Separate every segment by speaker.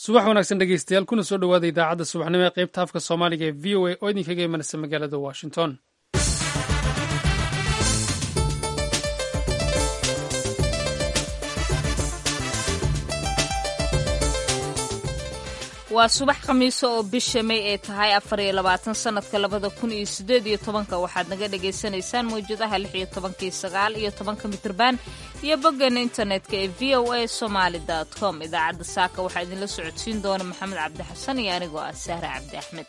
Speaker 1: subax wanaagsan dhegeystayaal kuna soo dhowaada idaacadda subaxnimo ee qaybta afka soomaaliga ee v o a oo idinkaga imanaysa magaalada washington
Speaker 2: waa subax khamiiso oo bisha may ay tahay afar iyo labaatan sanadka labada kun iyo sideed iyo tobanka waxaad naga dhagaysanaysaan mawjadaha lix iyo tobankii sagaal iyo tobanka mitrban iyo boggeena internetka ee v o a somaali dot com idaacadda saaka waxaa idinla socodsiin doona maxamed cabdi xasan iyo anigoo ah sahre cabdi axmed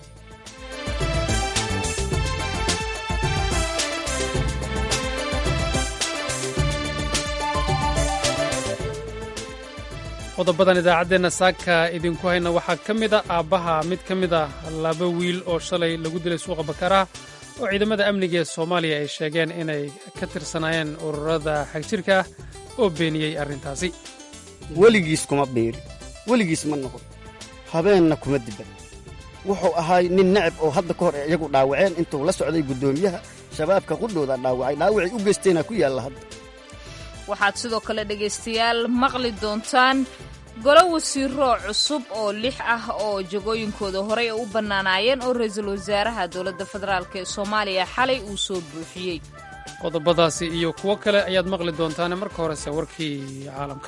Speaker 1: qodobadan idaacaddeenna saaka idinku hayna waxaa ka mid a aabbaha mid ka mid ah laba wiil oo shalay lagu dilay suuqa bakaraha oo ciidamada amniga ee soomaaliya ay sheegeen inay ka tirsanaayeen ururada xagjirka ah oo beeniyey arrintaasi
Speaker 3: weligiis kuma biiri weligiis ma noqon habeenna kuma diban wuxuu ahaay nin necab oo hadda ka hor ee iyagu dhaawaceen intuu la socday guddoomiyaha shabaabka qudhooda dhaawacay dhaawacay u geysteenaa ku yaalla hadda
Speaker 2: waxaad sidoo kale dhegaystayaal maqli doontaan golo wasiiro cusub oo lix ah oo jagooyinkooda horey u bannaanaayeen oo ra-iisul wasaaraha dowladda federaalk ee soomaaliya xalay uu soo buuxiyey
Speaker 1: qodobadaasi iyo kuwo kale ayaad maqli doontaane marka horese warkii caalamka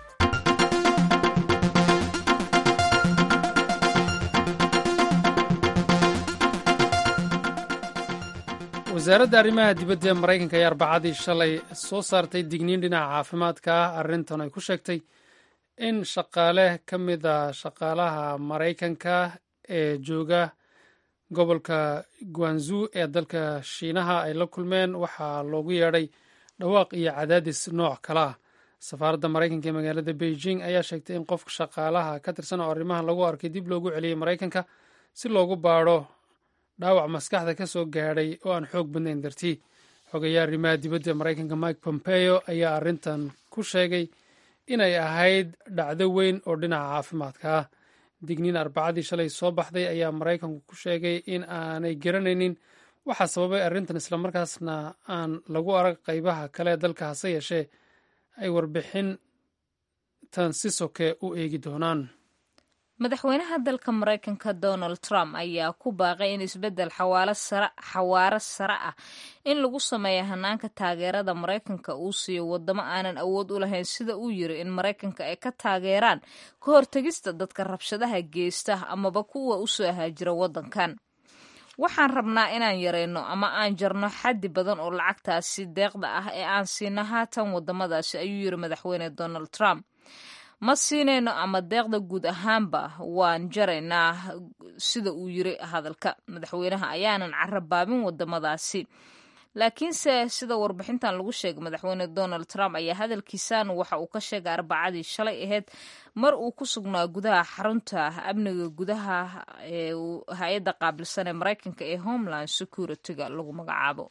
Speaker 1: wasaaradda arrimaha dibadda ee maraykanka ayaa arbacadii shalay soo saartay digniin dhinaca caafimaadka ah arrintan ay ku sheegtay in shaqaale ka mid a shaqaalaha maraykanka ee jooga gobolka guanzu ee dalka shiinaha ay la kulmeen waxaa loogu yeedhay dhawaaq iyo cadaadis nooc kale ah safaaradda maraykanka ee magaalada beijing ayaa sheegtay in qofka shaqaalaha ka tirsan oo arrimahan lagu arkay dib loogu celiyey maraykanka si loogu baadho dhaawac maskaxda ka soo gaadhay oo aan xoog badnayn dartii xogayaa arrimaha dibadda maraykanka mike pompeo ayaa arrintan ku sheegay inay ahayd dhacdo weyn oo dhinaca caafimaadka ah digniin arbacadii shalay soo baxday ayaa maraykanku ku sheegay in aanay garanaynin waxaa sababay arrintan islamarkaasna aan lagu arag qaybaha kale ee dalka hase yeeshee ay warbixintan si soke u eegi doonaan
Speaker 2: madaxweynaha dalka maraykanka donald trump ayaa ku baaqay in isbeddel xawaaro sare ah in lagu sameeyo hanaanka taageerada maraykanka uu siiyo wadamo aanan awood u lahayn sida uu yiri in maraykanka ay ka taageeraan ka hortegista dadka rabshadaha geysta amaba kuwa usoo haajira waddankan waxaan rabnaa inaan yareyno ama aan jarno xaddi badan oo lacagtaasi deeqda ah ee aan siino haatan wadamadaasi ayuu yiri madaxweyne donald trump ma siinayno ama deeqda guud ahaanba waan jaraynaa sida uu yiri hadalka madaxweynaha ayaanan carabaabin wadamadaasi laakiinse sida warbixintan lagu sheegay madaxweyne donald trump ayaa hadalkiisan waxa uu ka sheegay arbacadii shalay ahayd mar uu ku sugnaa gudaha xarunta amniga gudaha ee hay-adda qaabilsan ee maraykanka ee homeland security-ga lagu magacaabo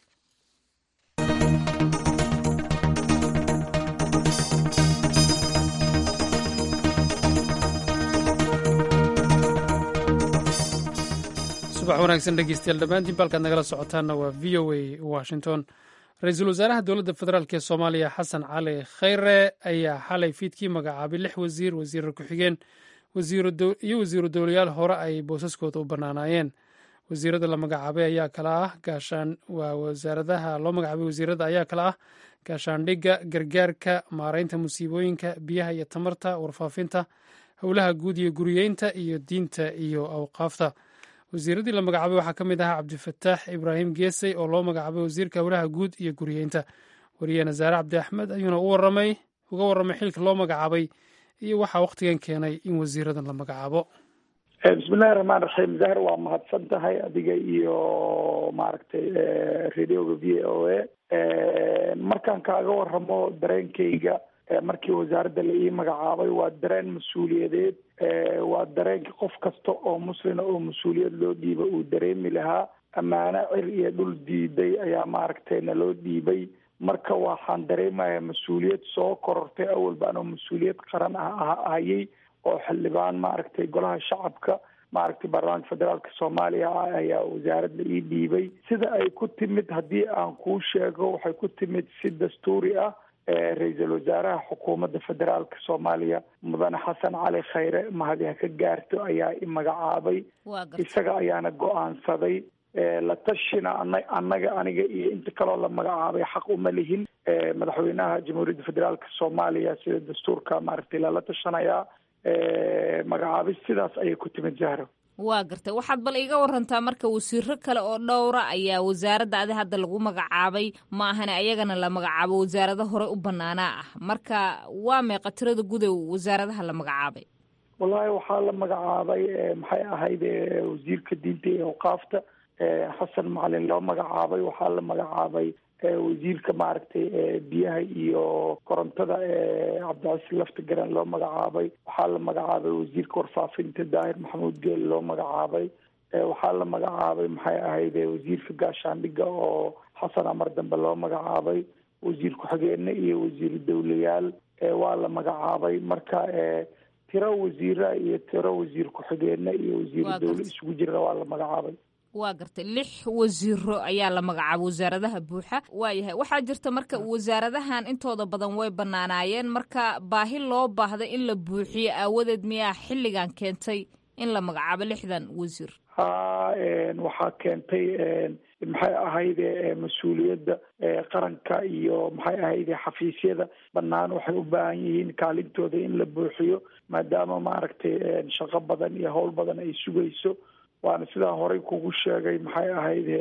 Speaker 1: subax wanaagsan dhegeystayaal dhammaantiin balkaad nagala socotaanna waa v o a washington ra-iisul wasaaraha dowladda federaalk ee soomaaliya xasan cali khayre ayaa xalay fiidkii magacaabay lix wasiir wasiirar ku-xigeen iyo wasiiru dowlayaal hore ay boosaskooda u bannaanaayeen wasiirada la magacaabay ayaa kala ah gaashaan waa wasaaradaha loo magacaabay wasiirada ayaa kala ah gaashaandhigga gargaarka maaraynta musiibooyinka biyaha iyo tamarta warfaafinta howlaha guud iyo guriyeynta iyo diinta iyo awqaafta wasiiradii la magacaabay waxaa ka mid ahaa cabdifataax ibraahim geesey oo loo magacaabay wasiirka howlaha guud iyo guriyeynta wariye nasaare cabdi axmed ayuuna uwaramay uga warramay xilka loo magacaabay iyo waxaa wakhtigan keenay in wasiiradan la magacaabo
Speaker 4: bismillahi raxmaan raxiim zahar waa mahadsan tahay adiga iyo maaragtay radioga v o a markaan kaaga waramo dareenkayga markii wasaaradda la ii magacaabay waa dareen mas-uuliyadeed waa dareenka qof kasta oo muslina oo mas-uuliyad loo dhiiba uu dareemi lahaa ammaano cir iyo dhul diiday ayaa maaragtay naloo dhiibay marka waxaan dareemayaa mas-uuliyad soo korortay awal baan oo mas-uuliyad qaran ah hayay oo xildhibaan maaragtay golaha shacabka maaragtay baarlamaanka federaalka soomaaliya ah ayaa wasaaradda ii dhiibay sida ay ku timid haddii aan kuu sheego waxay ku timid si dastuuri ah ra-iisul wasaaraha xukuumadda federaalka soomaaliya mudane xasan cali khayre mahadi ha ka gaarto ayaa i magacaabay isaga ayaana go-aansaday la tashina ana annaga aniga iyo inta kaloo la magacaabay xaq uma lihin madaxweynaha jamhuuriyadda federaalka soomaaliya sida dastuurka maaragtay lala tashanayaa magacaabis sidaas ayay ku timid zahro
Speaker 2: waa gartay waxaad bal iga warantaa marka wasiiro kale oo dhowra ayaa wasaaradda adi hadda lagu magacaabay ma ahane ayagana la magacaabo wasaarado hore u banaanaa ah marka waa meeqa tirada gudow wasaaradaha la magacaabay
Speaker 4: wallahi waxaa la magacaabay maxay ahayd wasiirka diinta iyo awqaafta xasan macalin loo magacaabay waxaa la magacaabay wasiirka maaragtay biyaha iyo korontada cabdicasiis laftigaran loo magacaabay waxaa la magacaabay wasiirka warfaafinta daahir maxamuud geel loo magacaabay waxaa la magacaabay maxay ahayd wasiirka gaashaandhiga oo xasan amar dambe loo magacaabay wasiir ku-xigeene iyo wasiir dawlayaal waa la magacaabay marka tiro wasiira iyo tiro wasiir ku-xigeene iyo wasiir dawle isugu jira waa la magacaabay
Speaker 2: waa gartay lix wasiiro ayaa la magacaabay wasaaradaha buuxa waayahay waxaa jirta marka wasaaradahan intooda badan way banaanaayeen marka baahi loo baahday in la buuxiyo aawadeed miyaa xilligan keentay in la magacaabo lixdan wasiir
Speaker 4: ha waxaa keentay maxay ahayde mas-uuliyadda qaranka iyo maxay ahayde xafiisyada banaan waxay u baahan yihiin kaalintooda in la buuxiyo maadaama maaragtay shaqo badan iyo howl badan ay sugayso waana sidaa horey kugu sheegay maxay ahayde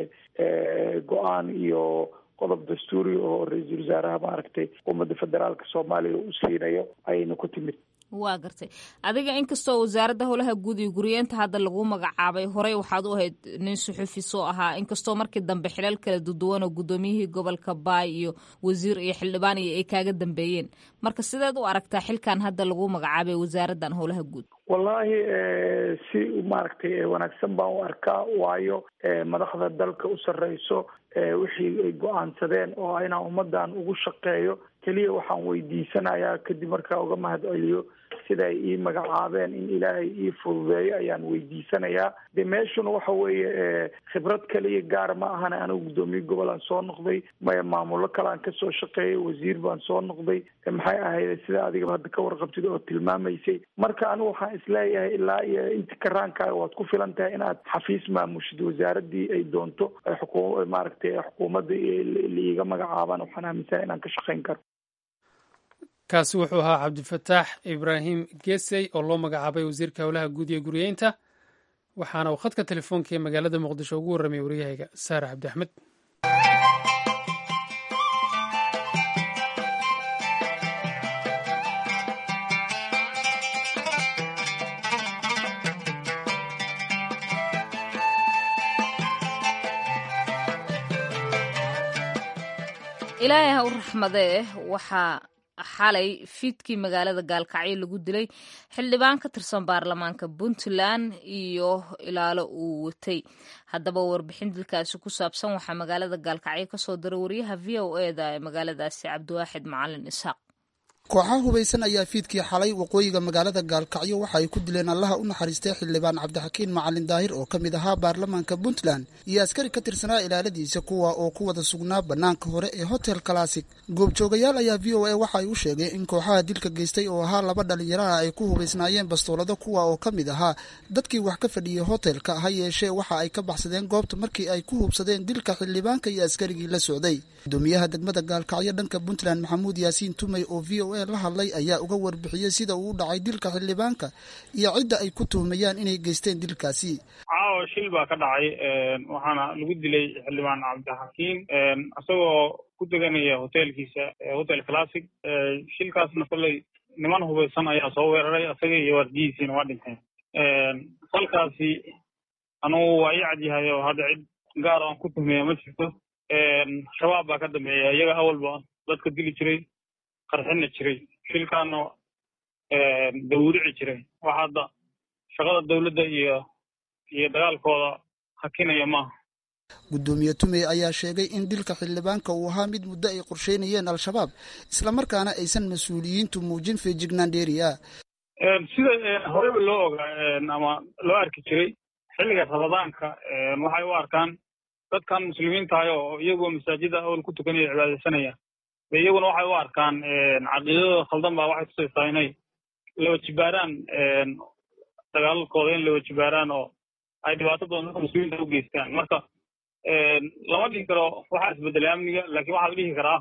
Speaker 4: go-aan iyo qodob dastuuri oo ra-iisul wasaaraha maaragtay xukuumadda federaalka soomaaliya u siinayo ayayna ku timid
Speaker 2: waa gartay adiga inkastoo wasaaradda howlaha guud iyo guriyeenta hadda lagu magacaabay horey waxaad u ahayd nin suxufi soo ahaa inkastoo markii dambe xilal kala duduwan oo guddoomiyihii gobolka baay iyo wasiir iyo xildhibaan iyo ay kaaga dambeeyeen marka sideed u aragtaa xilkan hadda lagu magacaabay wasaaraddan howlaha guud
Speaker 4: wallahi si maaragtay wanaagsan baan u arkaa waayo madaxda dalka u sarreyso wixii ay go-aansadeen oo inaan ummadan ugu shaqeeyo keliya waxaan weydiisanayaa kadib markaa uga mahad celiyo sida ay ii magacaabeen in ilaahay ii fududeeyo ayaan weydiisanayaa de meeshuna waxa weeye khibrad kaliya gaar ma ahana anigu guddoomiye gobolaan soo noqday maya maamulo kalean kasoo shaqeeyay wasiir baan soo noqday maxay ahayd sida adigaba hadda ka warqabtid oo tilmaamaysay marka anigu waxaan isleeyahay ilaa iyo inti karaankaaga waad ku filan tahay inaad xafiis maamushid wasaaradii ay doonto xuku maaragtay xukuumadda liiga magacaabaan waxaan aaminsanay inaan ka shaqeyn karo
Speaker 1: kaasi wuxuu ahaa cabdifataax ibraahim gesey oo loo magacaabay wasiirka howlaha guud iyo guriyeynta waxaana uu khadka telefoonka ee magaalada muqdisho ugu warramay waryahayga saare cabdi axmed
Speaker 2: ilaahay ha u raxmadee waxaa xalay fiidkii magaalada gaalkacyo lagu dilay xildhibaan ka tirsan baarlamaanka puntland iyo ilaalo uu watay haddaba warbixin dilkaasi ku saabsan waxaa magaalada gaalkacyo kasoo diray wariyaha v o eda ee magaaladaasi cabdiwaaxid macalin isxaaq
Speaker 5: kooxaha hubaysan ayaa fiidkii xalay waqooyiga magaalada gaalkacyo waxa ay ku dileen allaha u naxariistay xildhibaan cabdixakiin macalin daahir oo ka mid ahaa baarlamaanka puntland iyo askari ka tirsanaa ilaaladiisa kuwa oo ku wada sugnaa bannaanka hore ee hotel classic goobjoogayaal ayaa v o a waxa ay u sheegeen in kooxaha dilka geystay oo ahaa laba dhalinyaraha ay ku hubaysnaayeen bastoolado kuwa oo ka mid ahaa dadkii wax ka fadhiyey hotelka ha yeeshee waxa ay ka baxsadeen goobta markii ay ku hubsadeen dilka xildhibaanka iyo askarigii la socday gudoomiyaha degmada gaalkacyo dhanka puntland maxamuud yaasiin tumey oo v o a la hadlay ayaa uga warbixiyey sida uu u dhacay dilka xildhibaanka iyo cidda ay ku tuhmayaan inay geysteen dilkaasi
Speaker 6: caawa shil baa ka dhacay waxaana lagu dilay xildhibaan cabdixakiim isagoo ku deganaya hotelkiisa hotel classic shilkaasna kolley niman hubaysan ayaa soo weeraray isaga iyo waardiyihiisiina waa dhinteen salkaasi anugu waa ii cadyahay oo hadda cid gaar aan ku tuhmaya ma jirto shabaab baa ka dambeeya iyaga awalba dadka dili jiray qarxina jiray shilkaana dawrici jiray wax hadda shaqada dawladda iyo iyo dagaalkooda hakinaya maaha
Speaker 5: guddoomiye tumey ayaa sheegay in dilka xildhibaanka uu ahaa mid muddo ay qorsheynayeen al-shabaab islamarkaana aysan mas-uuliyiintu muujin feejignaan dheeri ah
Speaker 6: sida horeyba loo ogaa ama loo arki jiray xilliga ramadaanka waxay u arkaan dadkan muslimiintahay oo iyagoo masaajida awal ku tukanaya cibaadaysanaya de iyaguna waxay u arkaan caqiidadooda khaldan baa waxay tusaysaa inay laba jibaaraan dagaalalkooda in laba jibaaraan oo ay dhibaato badan dadka muslimiinta u geystaan marka lama dhihi karo waxaa isbedelay amniga laakiin waxaa la dhihi karaa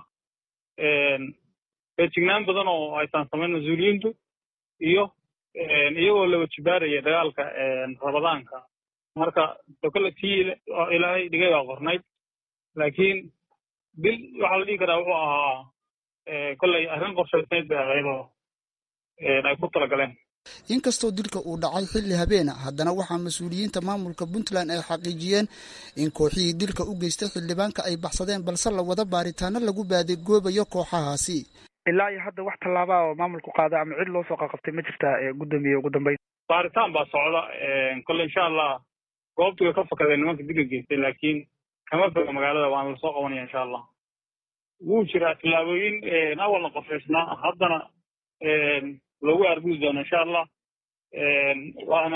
Speaker 6: feejignaan badan oo aysan samayn mas-uuliyiintu iyo iyagoo laba jibaaraya dagaalka rabadaanka marka dokole tii ilaahay dhigay baa qornayd laakiin dil waxaa la dhihi karaa wuxuu ahaa kolley arrin qorshaysnayd bay ahayd oo ay ku talagaleen
Speaker 5: inkastoo dilka uu dhacay xilli habeena haddana waxaa mas-uuliyiinta maamulka puntland ay xaqiijiyeen in kooxihii dilka u geystay xildhibaanka ay baxsadeen balse la wada baaritaano lagu baadigoobayo kooxahaasi
Speaker 7: ilaa iyo hadda wax tallaabaa oo maamulku qaada ama cid loo soo qaqabtay ma jirtaa gudoomiye ugu dambeyn
Speaker 6: baaritaan baa socda kolle insha allah goobtii way ka fakadeen nimanka dilka geystay laakiin kama foga magaalada waana lasoo qabanaya insha allah wuu jiraa tillaabooyin awalna qorshaysnaa haddana loogu argudi doono insha allah waana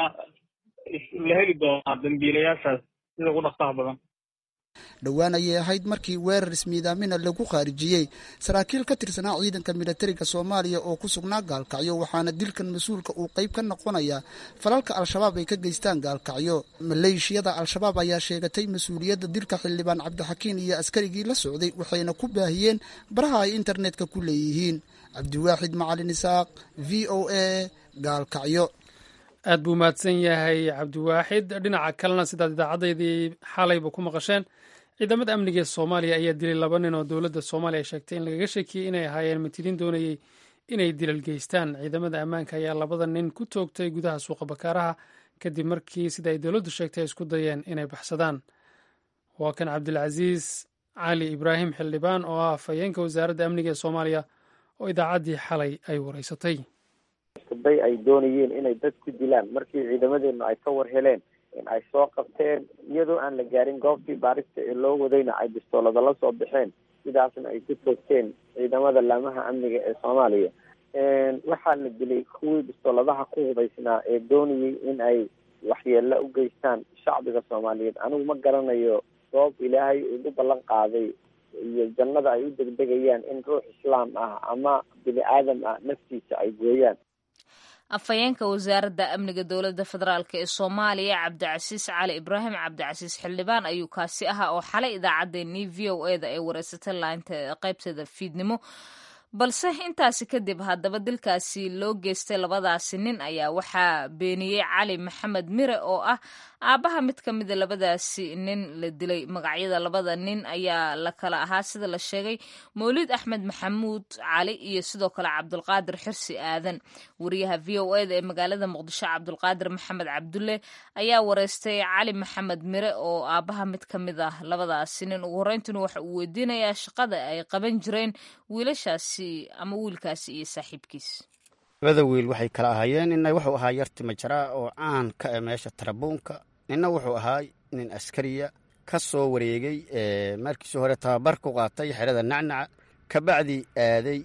Speaker 6: la heli doonaa dambiilayaashaas sida ugu dhaqsaha badan
Speaker 5: dhowaan ayay ahayd markii weerar ismiidaamina lagu khaarijiyey saraakiil ka tirsanaa ciidanka militariga soomaaliya oo ku sugnaa gaalkacyo waxaana dilkan mas-uulka uu qayb ka noqonaya falalka al-shabaab ay ka geystaan gaalkacyo maleeshiyada al-shabaab ayaa sheegatay mas-uuliyadda dilka xildhibaan cabdixakiin iyo askarigii la socday waxayna ku baahiyeen baraha ay internetka ku leeyihiin cabdiwaaxid macalin isaaq v o a gaalkacyo
Speaker 1: aad buu mahadsan yahay cabdiwaaxid dhinaca kalena sidaad idaacadeydii xalayba ku maqasheen ciidamada amniga ee soomaaliya ayaa dilay laba nin oo dowladda soomaaliya sheegtay in lagaga sheekiyey inay ahaayeen matiliin doonayey inay dilal geystaan ciidamada ammaanka ayaa labada nin ku toogtay gudaha suuqa bakaaraha kadib markii sida ay dowladdu sheegtay ay isku dayeen inay baxsadaan waa kan cabdilcasiis cali ibraahim xildhibaan oo ah afhayeenka wasaaradda amniga ee soomaaliya oo idaacaddii xalay ay wareysatay
Speaker 8: iskuday ay doonayeen inay dad ku dilaan markii ciidamadeenu ay ka war heleen in ay soo qabteen iyadoo aan la gaarin goobtii baarista ee loo wadayna ay bistoolada la soo baxeen sidaasna ay ku toogteen ciidamada laamaha amniga ee soomaaliya waxaa la dilay kuwii bistooladaha ku hubaysnaa ee doonayay in ay waxyeelo u geystaan shacbiga soomaaliyeed anigu ma garanayo goob ilaahay ugu ballan qaaday iyo jannada ay u degdegayaan in ruux islaam ah ama bini aadam ah naftiisa ay gooyaan
Speaker 2: afhayeenka wasaaradda amniga dowladda federaalk ee soomaaliya cabdicasiis cali ibraahim cabdicasiis xildhibaan ayuu kaasi ahaa oo xalay idaacaddeenii v o e da ee wareysatay laanta qaybteeda fiidnimo balse intaasi kadib haddaba dilkaasi loo geystay labadaasi nin ayaa waxaa beeniyey cali maxamed mire oo ah aabbaha mid ka mida labadaasi nin la dilay magacyada labada nin ayaa la kala ahaa sida la sheegay mawlid axmed maxamuud cali iyo sidoo kale cabdulqaadir xirsi aadan wariyaha v o e da ee magaalada muqdisho cabdulqaadir maxamed cabdulle ayaa wareystay cali maxamed mire oo aabbaha mid ka mid ah labadaasi nin ugu horeyntuna waxa uu weydiinayaa shaqada ay qaban jireen wiilashaasi ama wiilkaasi iyo saaxiibkiis
Speaker 3: labada wiil waxay kala ahaayeen nina wuxuu ahaa yar timajaraa oo caan ka e meesha tarabuunka nina wuxuu ahaa nin askariya ka soo wareegay markiisii hore tababar ku qaatay xerada nacnaca kabacdi aaday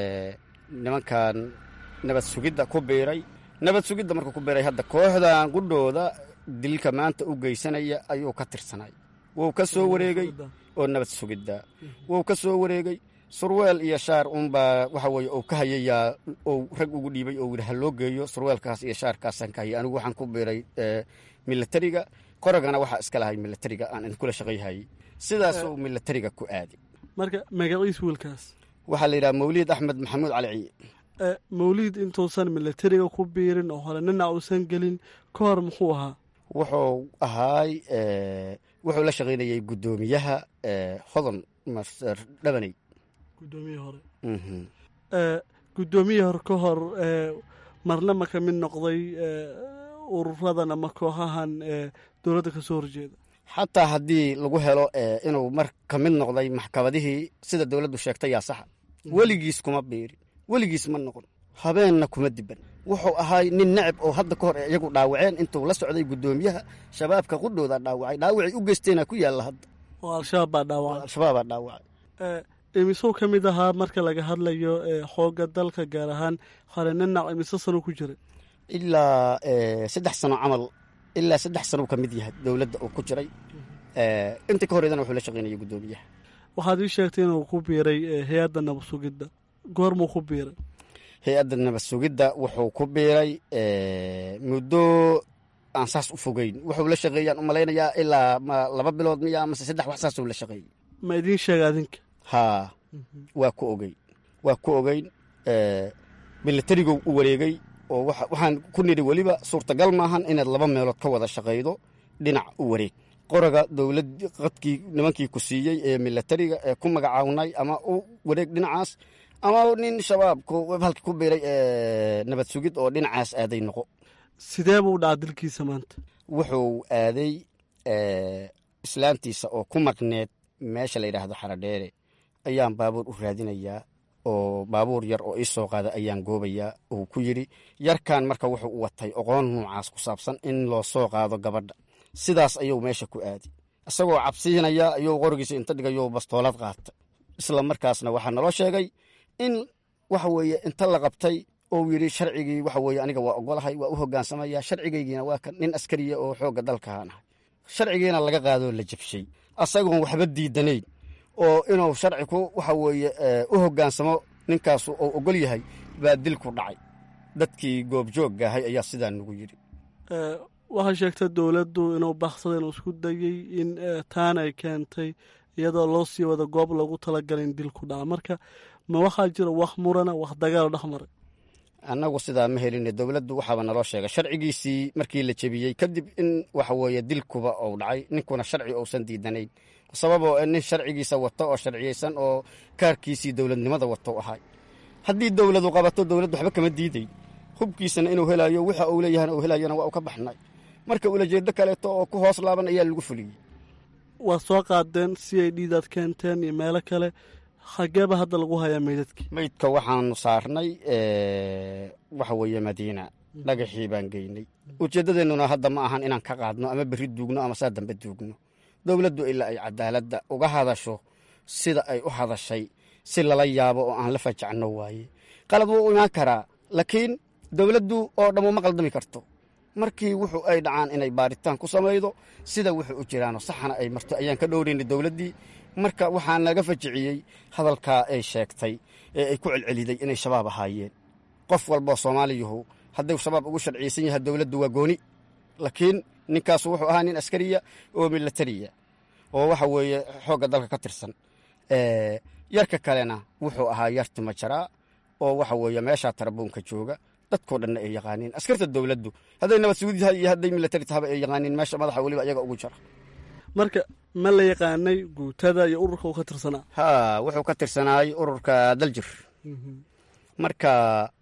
Speaker 3: nimankan nabad sugidda ku biiray nabad sugidda markuu ku biiray hadda kooxdan qudhooda dilka maanta u geysanaya ayuu ka tirsanay wuu ka soo wareegay oo nabad sugidda wuu ka soo wareegay surweel iyo shaar unbaa waxa weye uu ka hayayaa ou rag ugu dhiibay oo yidhi ha loo geeyo surweelkaas iyo shaarkaasaan ka hayay anigu waxaan ku biiray milatariga qoragana waxaa iska lahay milatariga aan idinkula shaqayhayay sidaasuu milatariga ku aaday
Speaker 9: marka magaciis wiilkaas
Speaker 3: waxaa la yidhaha mawliid axmed maxamuud cali ciye
Speaker 9: mawliid intuusan milatariga ku biirin oo hore nina uusan gelin ka hor muxuu ahaa
Speaker 3: wuxuu ahaay wuxuu la shaqaynayay guddoomiyaha hodon master dhabaney
Speaker 9: guddoomiyihii hore guddoomiyihii hore ka hor marna ma ka mid noqday ururadan ama kooxahan dowladda ka soo horjeeda
Speaker 3: xataa haddii lagu helo inuu mar ka mid noqday maxkamadihii sida dowladdu sheegtay yaa saxa weligiis kuma biirin weligiis ma noqon habeenna kuma diban wuxuu ahaay nin necab oo hadda ka hor iyagu dhaawaceen intuu la socday guddoomiyaha shabaabka qudhooda dhaawacay dhaawacay u geysteena ku yaalla hadda
Speaker 9: oo al-shabaab baa dhaawacay
Speaker 3: al-shabaabaa dhaawacay
Speaker 9: imisuu ka mid ahaa marka laga hadlayo xoogga dalka gaar ahaan hore ninac imise sano ku jiray
Speaker 3: ilaa saddex sano camal ilaa saddex sano ka mid yahay dowladda uu ku jiray inta ka horeydana wuxuu la shaqaynaya guddoomiyaha
Speaker 9: waxaad ii sheegtay inuu ku biiray hay-adda nabad sugidda goormuu ku biiray
Speaker 3: hay-adda nabad sugidda wuxuu ku biiray muddo aan saas u fogeyn wuxuu la shaqeeyaan u malaynayaa ilaa ma laba bilood miya mase saddex wax saasuu la shaqeeyey
Speaker 9: ma idiin sheega adinka
Speaker 3: haa waa ku ogeyn waa ku ogeyn milatarigow u wareegay oo waxaan ku nidhi weliba suurtagal maahan inaad laba meelood ka wada shaqaydo dhinac u wareeg qoraga dowlad qadkii nimankii ku siiyey ee milatariga ee ku magacaawnay ama u wareeg dhinacaas ama nin shabaabku halka ku biiray nabad sugid oo dhinacaas aaday noqo
Speaker 9: sidee buu dhaca dilkiisa maanta
Speaker 3: wuxuu aaday islaantiisa oo ku maqneed meesha la yidhaahdo xaradheere ayaan baabuur u raadinayaa oo baabuur yar oo ii soo qaada ayaan goobayaa uu ku yidhi yarkan marka wuxuu u watay oqoon nuucaas ku saabsan in loo soo qaado gabadha sidaas ayuu meesha ku aadi isagoo cabsiinaya ayuu qorigiisa inta dhigayo bastoolad qaata isla markaasna waxaa naloo sheegay in waxa weeye inta la qabtay ou yidhi sharcigii waxa weeye aniga waa ogolahay waa u hogaansamaya sharcigaygiina waa kan nin askariya oo xoogga dalkaan ahay sharcigiina laga qaadoo la jabshay asagoon waxba diidanayn oo inuu sharci ku waxa weeye u hogaansamo ninkaasu uu ogol yahay baa dil ku dhacay dadkii goobjoogga ahay ayaa sidaa nagu yidhi
Speaker 9: waxay sheegtay dowladdu inuu baksada inuu isku dayey in taana ay keentay iyadoo loo sii wada goob loogu talagalay in dil ku dhaca marka ma waxaa jira wax murana wax dagaal dhex maray
Speaker 3: annagu sidaa ma helin dowladdu waxaaba naloo sheegay sharcigiisii markii la jebiyey kadib in waxa weeye dilkuba uu dhacay ninkuna sharci uusan diidanayn sababoo nin sharcigiisa wato oo sharciyeysan oo kaarkiisii dowladnimada wato ahay haddii dowladu qabato dowladdu waxba kama diiday hubkiisana inuu helayo waxa uu leeyahana uu helayana waa u ka baxnay marka ulajeedo kaleeto oo ku hoos laaban ayaa lagu fuliyey
Speaker 9: waad soo qaadeen si ay dhiidaad keenteen iyo meelo kale xageeba hadda lagu hayaa meydadkii
Speaker 3: meydka waxaanu saarnay waxa weeye madiina dhagaxii baan geynay ujeeddadeennuna hadda ma ahan inaan ka qaadno ama berri duugno ama saa dambe duugno dowladdu ilaa ay cadaaladda uga hadasho sida ay u hadashay si lala yaabo oo aan la fajacno waaye qalad wuu imaan karaa laakiin dowladdu oo dhammu ma qaldami karto markii wuxuu ay dhacaan inay baaritaan ku samaydo sida wuxuu u jiraano saxana ay marto ayaan ka dhowraynay dowladdii marka waxaa naga fajiciyey hadalkaa ay sheegtay ee ay ku celceliday inay shabaab ahaayeen qof walboo soomaaliyuhu hadduu shabaab ugu sharciyeysan yahay dowladdu waa gooni laakiin ninkaasu wuxuu ahaa nin askariya oo milatariya oo waxa weeye xoogga dalka ka tirsan yarka kalena wuxuu ahaa yar timajaraa oo waxa weeye meeshaa tarabuunka jooga dadkoo dhanna ay yaqaaniin askarta dowladdu hadday nabad sugud yahay iyo hadday milatari tahaba ay yaqaaniin meesha madaxa weliba iyaga ugu jara
Speaker 9: marka ma la yaqaanay guutada iyo ururka uu ka tirsanaa
Speaker 3: ha wuxuu ka tirsanaay ururka daljir marka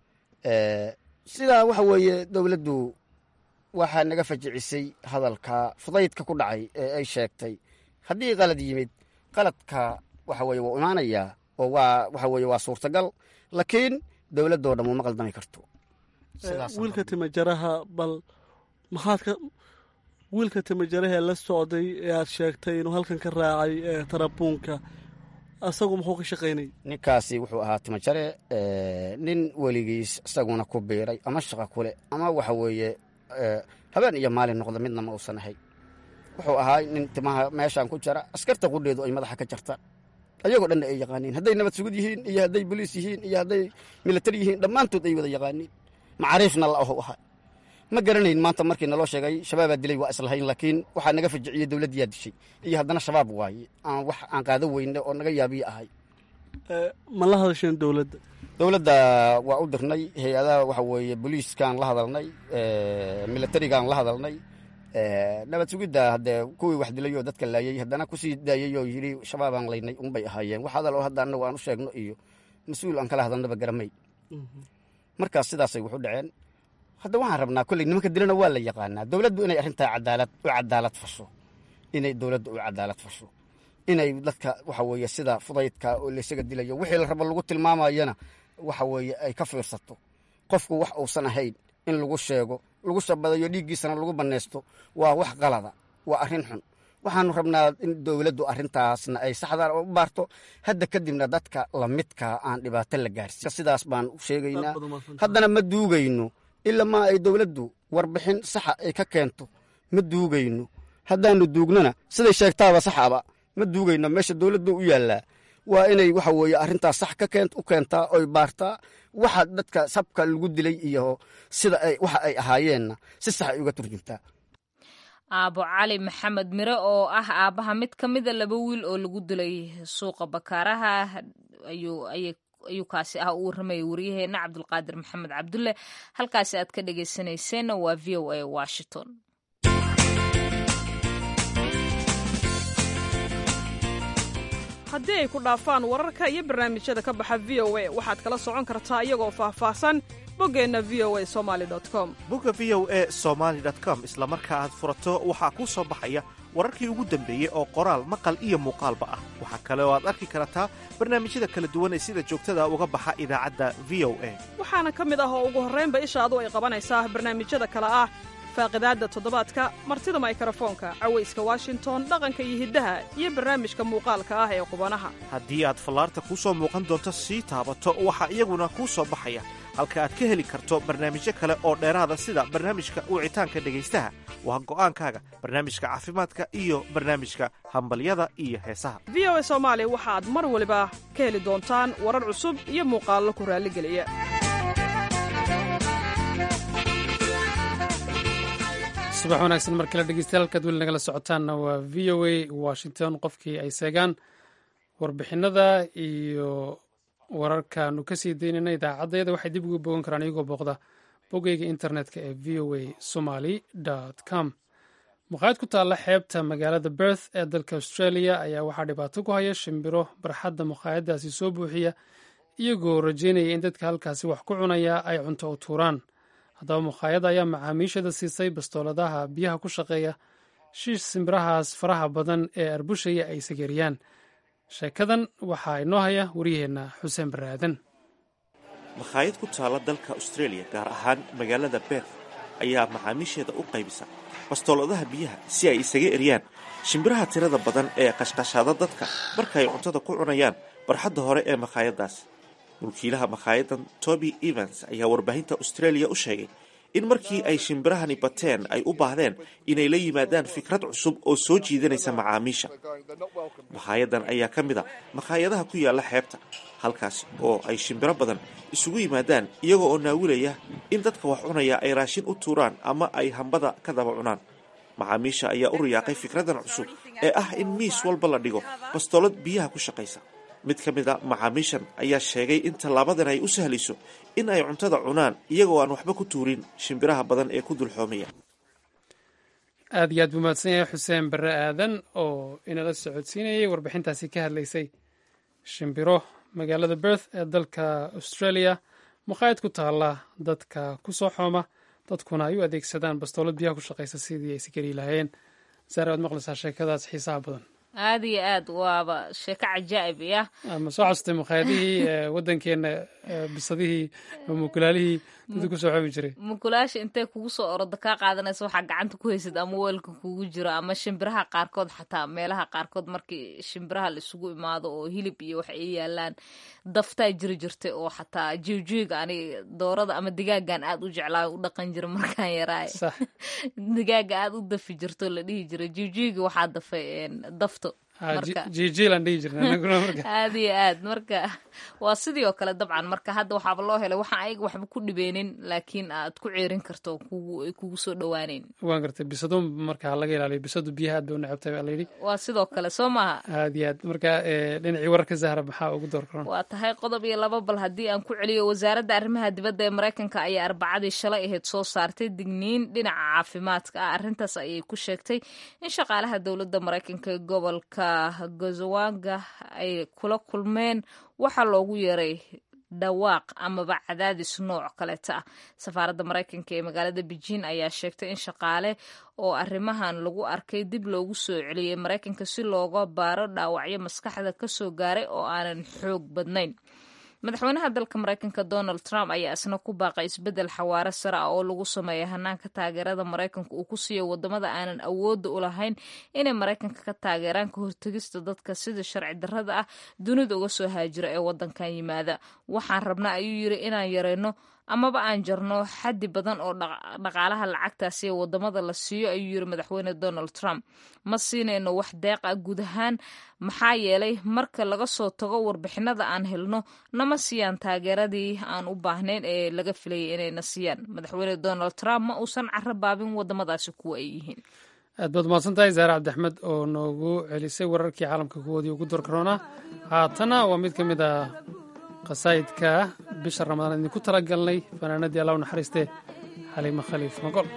Speaker 3: sidaa waxa weeye dowladdu waxaa naga fajicisay hadalka fudaydka ku dhacay ee ay sheegtay haddii qalad yimid qaladka waxa weye wuu imaanayaa oo waa waxa weye waa suurtagal laakiin dowladdoo dhan uma qaldami karto
Speaker 9: wiilka timajaraha bal maxaad ka wiilka timajaraha ee la socday ee aad sheegtay inuu halkan ka raacay tarabuunka asagu muxuu ka shaqaynayay
Speaker 3: ninkaasi wuxuu ahaa timajare nin weligiis isaguna ku biiray ama shaqa kule ama waxa weeye habeen iyo maalin noqda midna ma uusan ahay wuxuu ahaa nin timaha meeshaan ku jara askarta qudheedu ay madaxa ka jartaan ayagoo dhanna ay yaqaaniin hadday nabad sugud yihiin iyo hadday boliis yihiin iyo hadday milatari yihiin dhammaantood ay wada yaqaaniin macaariifna la ahu ahaa ma garanayn maanta markii naloo sheegay shabaabaa dilay waa islahayn laakiin waxaa naga fajiciyey dowladdiyaa dishay iyo haddana shabaab waaye aan wax aan qaado weyne oo naga yaabiye ahay
Speaker 9: ma la hadasheen dowladda
Speaker 3: dowladda waa u dirnay hay-adaha waxa weeye boliiskaan la hadalnay milatarigaan la hadalnay nabad sugidda haddee kuwii wax dilay oo dadka laayay haddana kusii daayay oo yidhi shabaabaan laynay unbay ahaayeen wax hadal oo hadda annagu aan u sheegno iyo mas-uul aan kala hadalnaba garamay markaas sidaasay waxu dhaceen hadda waxaan rabnaa kolley nimanka dilana waa la yaqaanaa dowladdu inay arrintaa cadaalad u cadaalad fasho inay dowladda u cadaalad fasho inay dadka waxa weeye sida fudaydka oo laysaga dilayo wixii la rabo lagu tilmaamayana waxa weeye ay ka fiirsato qofku wax uusan ahayn in lagu sheego lagu shabadayo dhiiggiisana lagu bannaysto waa wax qalada waa arrin xun waxaanu rabnaa in dowladdu arrintaasna ay saxda u baarto hadda kadibna dadka lamidka aan dhibaato la gaarsiin sidaas baan u sheegaynaa haddana ma duugayno ilaa ma ay dowladdu warbixin saxa ay ka keento ma duugayno haddaanu duugnona siday sheegtaaba saxaba ma duugayno meesha dowladdu u yaallaa waa inay waxa weeye arrintaas sax ka keen u keentaa oy baartaa waxa dadka sabka lagu dilay iyo sida ay waxa ay ahaayeenna si sax ay uga turjuntaa
Speaker 2: aabo cali maxamed mire oo ah aabbaha mid ka mida laba wiil oo lagu dilay suuqa bakaaraha ayuu ayuu kaasi ah u warramayay waryaheena cabdulqaadir maxamed cabdulle halkaasi aad ka dhegaysanayseena waa v o a washington
Speaker 10: haddii ay ku dhaafaan wararka iyo barnaamijyada ka baxa v o a waxaad kala socon kartaa iyagoo faahfaahsan boggeenna v o a somali com
Speaker 11: bogga v o a somaali com isla marka aad furato waxaa kuu soo baxaya wararkii ugu dambeeyey oo qoraal maqal iyo muuqaalba ah waxaa kale oo aad arki kartaa barnaamijyada kala duwan ee sida joogtada uga baxa idaacadda v o a
Speaker 10: waxaana ka mid ah oo ugu horraynba ishaadu ay qabanaysaa barnaamijyada kale ah faaqidaadda toddobaadka martida maykarafoonka cawayska washington dhaqanka iyo hiddaha iyo barnaamijka muuqaalka ah ee qubanaha
Speaker 11: haddii aad fallaarta kuu soo muuqan doonto sii taabato waxaa iyaguna kuu soo baxaya halka aad ka heli karto barnaamijyo kale oo dheeraada sida barnaamijka wicitaanka dhegaystaha waa go'aankaaga barnaamijka caafimaadka iyo barnaamijka hambalyada iyo heesaha
Speaker 10: v o a soomaali waxaad mar waliba ka heli doontaan warar cusub iyo muuqaallo ku raalligeliya
Speaker 1: subax wanaagsan mar kale dhegeystayaal halkaad weli nagala socotaanna waa v o a washington qofkii ay seegaan warbixinada iyo wararkaanu ka sii daynayna idaacaddayada waxay dib uga bogan karaan iyagoo booqda boggeyga internetka ee v o a somaly com maqaayad ku taalla xeebta magaalada berth ee dalka australia ayaa waxaa dhibaato ku haya shimbiro barxadda maqaayaddaasi soo buuxiya iyagoo rajeynaya in dadka halkaasi wax ku cunaya ay cunto u tuuraan haddaba maqaayadda ayaa macaamiishada siisay bastooladaha biyaha ku shaqeeya shiish simbirahaas faraha badan ee arbushaya ay sageeriyaan sheekadan waxaa inoo haya waryaheenna xuseen baraaden
Speaker 11: makhaayad ku taalla dalka australia gaar ahaan magaalada berth ayaa macaamiisheeda u qaybisa bastooladaha biyaha si ay isaga eryaan shimbiraha tirada badan ee qashqashaada dadka marka ay cuntada ku cunayaan barxadda hore ee makhaayaddaas mulkiilaha makhaayaddan toby evans ayaa warbaahinta australia u sheegay in markii ay shimbirahani bateen ay u baahdeen inay la yimaadaan fikrad cusub oo soo jiidanaysa macaamiisha makhaayaddan ayaa ka mid a makhaayadaha ku yaalla xeebta halkaasi oo ay shimbiro badan isugu yimaadaan iyagoo oo naawilaya in dadka wax cunaya ay raashin u tuuraan ama ay hambada ka daba cunaan macaamiisha ayaa u riyaaqay fikraddan cusub ee ah in miis walba la dhigo bastoolad biyaha ku shaqaysa mid ka mid a macaamiishan ayaa sheegay in tallaabadan ay u sahlayso in ay cuntada cunaan iyagoo aan waxba ku tuurin shimbiraha badan ee ku dulxoomaya
Speaker 1: aad iyo aad buu mahadsan yahay xuseen barre aadan oo inala socodsiinayay warbixintaasi ka hadlaysay shimbiro magaalada berth ee dalka australia maqaayad ku taalla dadka ku soo xooma dadkuna ay u adeegsadaan bastoolad biyaha ku shaqaysa sidii ay sikari lahaayeen saare waad maqlaysaa sheekadaas xiisaha badan
Speaker 2: aad iyo aad waaba sheeko cajaa'ib ah
Speaker 1: ma soo xasutay makhaayadihii waddankeena bisadihii mukulaalihii dadka kusoo xoomi jiray
Speaker 2: mukulaasha intay kugu soo oroda kaa qaadanaysa waxaa gacanta ku haysid ama weelka kugu jiro ama shimbiraha qaarkood xataa meelaha qaarkood markii shimbiraha la isugu imaado oo hilib iyo wax ay yaalaan daftaa jiri jirtay oo xataa jiwjiwiga ani doorada ama digaagan aad u jeclaa u dhaqan jira markaan yaraay digaaga aad u dafi jirto la dhihi jiray jiwjiwiga waxaa dafay dafto aad iyo aad marka waa sidii oo kale dabcan marka hadda waxaaba loo helay waxaan ayaga waxba ku dhibeynin laakiin aad ku ceerin karto ay kugu soo dhawaaneyn
Speaker 1: waan gartay bisadu marka laga ilaaliyo bisadu biyaha aad bay u necabtay baa layidhi
Speaker 2: waa sidoo kale soo maaha
Speaker 1: aad iyo aad marka dhinacii wararka zahra maxaa ugu door karan
Speaker 2: waa tahay qodob iyo laba bal haddii aan ku celiyo wasaaradda arrimaha dibadda ee maraykanka ayaa arbacadii shalay ahayd soo saartay digniin dhinaca caafimaadka ah arrintaas ayay ku sheegtay in shaqaalaha dowladda maraykanka ee gobolka gazawanga ay kula kulmeen waxaa loogu yeeray dhawaaq amaba cadaadis nooc kaleeta ah safaaradda maraykanka ee magaalada beijing ayaa sheegtay in shaqaale oo arrimahan lagu arkay dib loogu soo celiyey maraykanka si looga baaro dhaawacyo maskaxda kasoo gaaray oo aanan xoog badnayn madaxweynaha dalka maraykanka donald trump ayaa isna ku baaqay isbeddel xawaaro sare ah oo lagu sameeya hanaanka taageerada maraykanka uu ku siiyo wadamada aanan awoodda u lahayn inay maraykanka ka taageeraan ka hortegista dadka sida sharci darrada ah dunida uga soo haajira ee wadankan yimaada waxaan rabnaa ayuu yiri inaan yareyno amaba aan jarno xaddi badan oo dhaqaalaha lacagtaasi ee wadamada la siiyo ayuu yiri madaxweyne donald trump ma siinayno wax deeq ah guud ahaan maxaa yeelay marka laga soo tago warbixinada aan helno nama siiyaan taageeradii aan u baahnayn ee laga filayay inayna siiyaan madaxweyne donald trump ma uusan caro baabin wadamadaasi kuwa ay yihiin
Speaker 1: aad baad mahadsan tahay zaare cabdiaxmed oo noogu celisay wararkii caalamka kuwoodii ugu dorkaroona haatana waa mid ka mid ah qasaa'idka bisha ramadaan idinku tala galnay fanaanadii allah u naxariiste xaliimo khaliif magol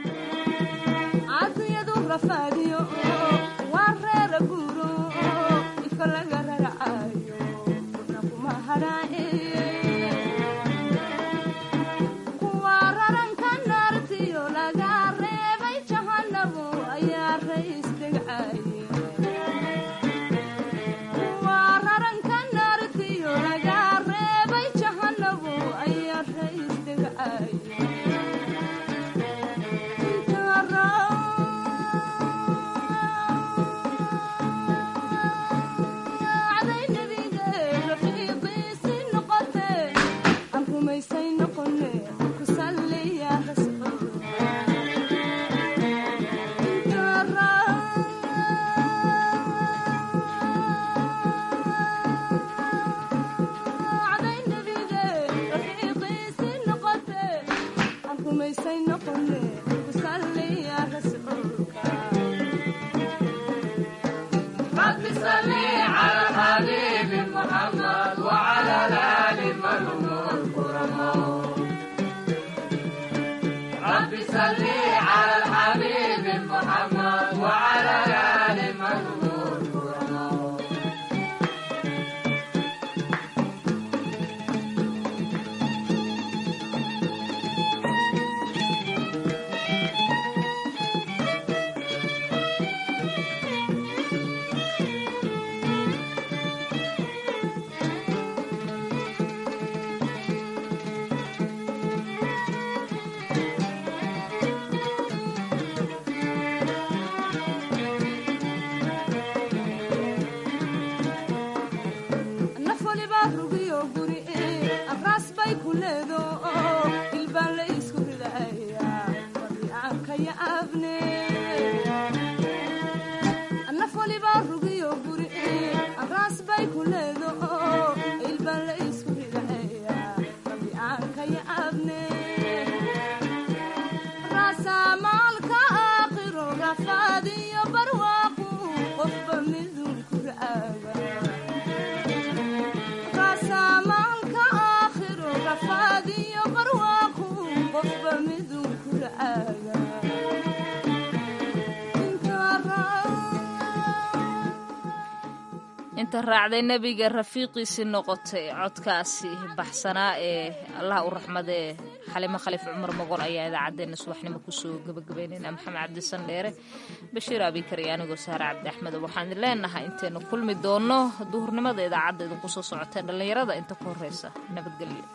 Speaker 2: inta raacday nebiga rafiiqiisii noqotay codkaasi baxsanaa ee allah u raxmadee xalimo khaliif cumar moqol ayaa idaacaddeenna subaxnimo kusoo gabagabaynayna maxamed cabdisan dheere bashiir abikar iyo anigoo saare cabdi axmed waxaan idin leenahay intaynu kulmi doonno duhurnimada idaacadda idinku soo socotee dhallinyarada inta ku horreysa nabadgelyo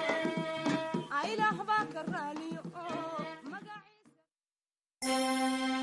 Speaker 12: tahay